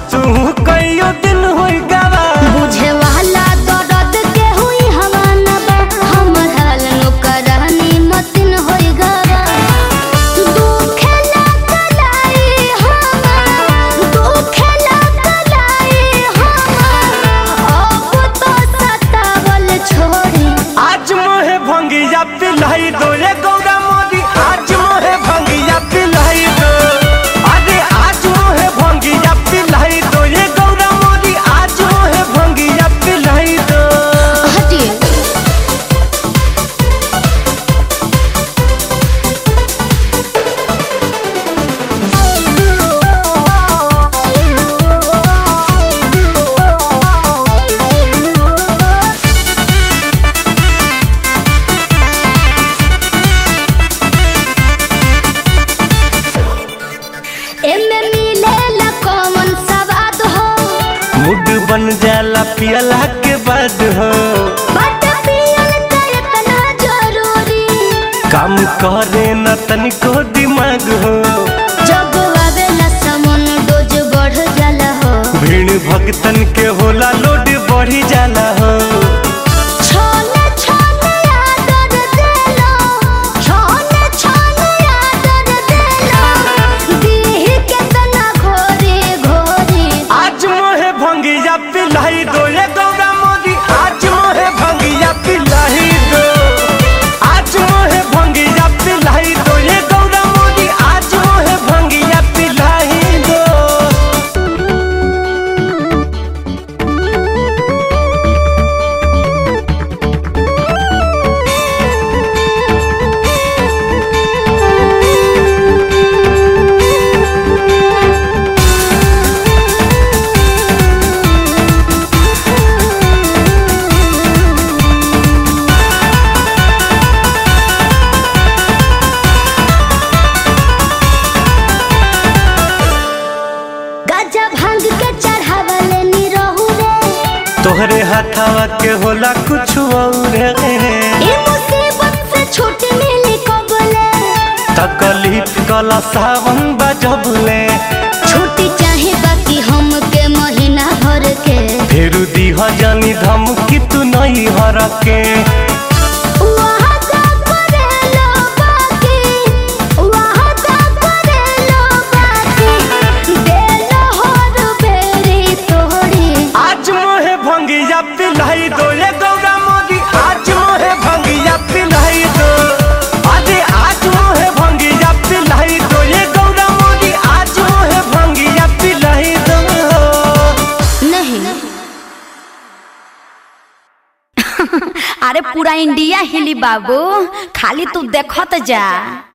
तू कईयो दिन होई गवा बुझे वाला दर्द के हुई हवा न बा हमर हाल नौकरानी मतिन होई गवा दुखे ला कलाई हमार दुखे ला कलाई हमार अब तो सतावल छोड़ी आज मोहे भंगिया पिलाई दो रे गौरा मोदी आज मोहे भंगिया पिलाई दो अरे आज मोहे भंगिया पिलाई दो रे गौरा मोदी आज मोहे भंगिया पिलाई दो हटिए एमे मिलेला कौन सवाद हो मूड बन जाला पियला के बाद हो बट पियल त इतना जरूरी काम करे न तनिको दिमाग हो जब आवेला समन डोज बढ़ जाला हो भीड़ भक्तन के होला लोड बढ़ी जाला हो छोने छोने आदर देलो छोने छोने आदर देलो दीह केतना घोरी घोरी आज मोहे भंगिया पिलाई दो ये गौरा मोदी आज मोहे भंगिया पिलाई दो आज मोहे भंगिया पिलाई दो ये गौरा मोदी आज मोहे भंगिया पिलाई दो गजा भांग के चढ़ावले नी रहू रे तोहरे हाथावा के होला कुछ और ई मुसीबत से छूट मिली कबले तकलीफ कला सावन बजबले छुट्टी चाहे बाकी हमके महीना भर के फिर दीह जानी धमकी तू नहीं हर के वहाँ का करेलो बाकी वहाँ का करेलो बाकी देलो हर बेरी तोड़ी आज मोहे भंगिया पिलाई दो ये गौरा मोदी आज मोहे भंगिया पिलाई दो अरे आज मोहे भंगिया पिलाई दो ये गौरा मोदी आज मोहे भंगिया पिलाई दो नहीं अरे पूरा इंडिया हिली बाबू खाली तू देखत जा